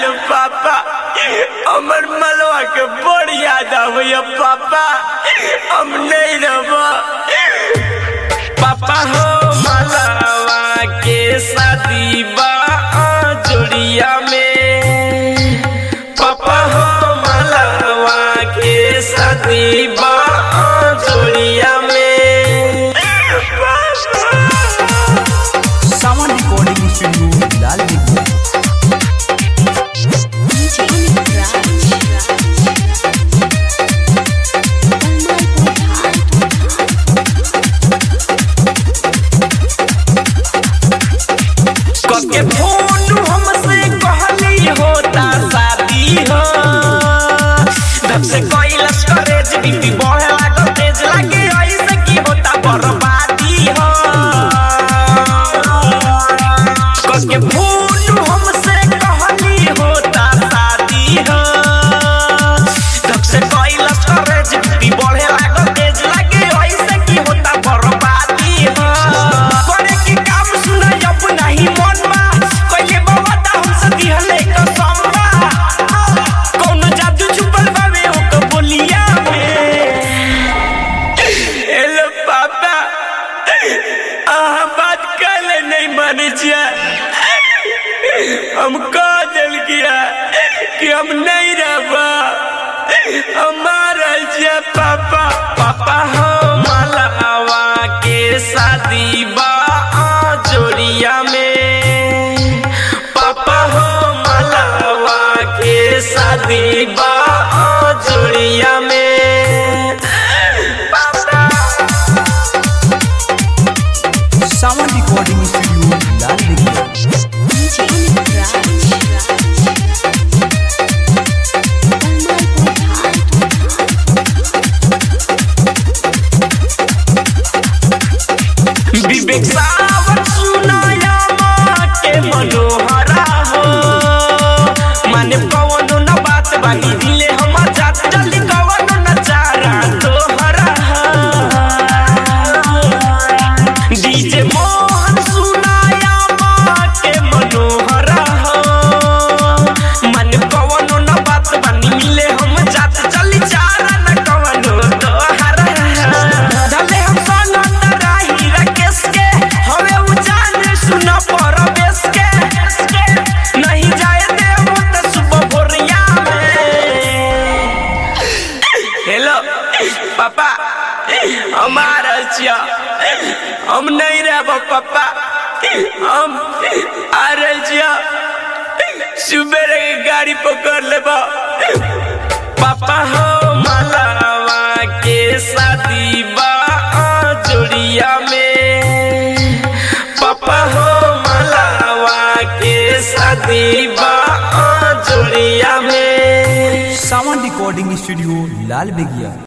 लो पापा हमर मलवा के बड़ याद आवैया पापा हम नहीं रहो पापा हो मलवा के शादी बा जोड़िया में पापा हो मलवा के शादी बा जोड़िया में सावन रिकॉर्डिंग स्टूडियो लाल दिखिया कके फोन हमसे कहली होता शादी हो तब से कैलस करेज बीपी बढ़े लागल तेज लागे ऐसे की होता बर्बादी हो कके फोन हमसे कहली होता शादी हो तब से कैलस करेज बीपी बढ़े लागल तेज लागे ऐसे की होता बर्बादी हो करे की काम सुना जब नहीं मन बा कइले बाबा ता हमसे दिहले कसम बा कौनो जादू छुपल बावे ओक बोलिया में हेलो पापा आहा बात कले नहीं माने छिया हम कह दिल किया कि हम नहीं रहबा हमारा छिया पापा पापा हो मलवा के शादी बा जोड़िया में पापा हो मलवा के शादी बा जोड़िया में पापा सावन रिकॉर्डिंग स्टूडियो लाल दिखिया विवेक सावन सुनाया माटे मनोहरा हो माने कवनो न बात बानी दिले हम जात जल्दी कवनो न चारा तोहरा डीजे मोहन सुनाया माटे मनोहरा हो माने कवनो न बात बानी मिले हम जात जल्दी चारा न कवनो तोहरा डले हम संग राही राकेश के हवे उ जान सुन परवेश के नहीं जाए देव त सुबह भोरिया में हेलो पापा हमारा छिया हम नहीं रहब पापा हम आ रहे छिया सुबह के गाड़ी पकड़ लेब पापा हो मलवा के शादी बा जोड़िया में पापा हो मलवा के शादी बा जोड़िया में सावन रिकॉर्डिंग स्टूडियो लाल बेगिया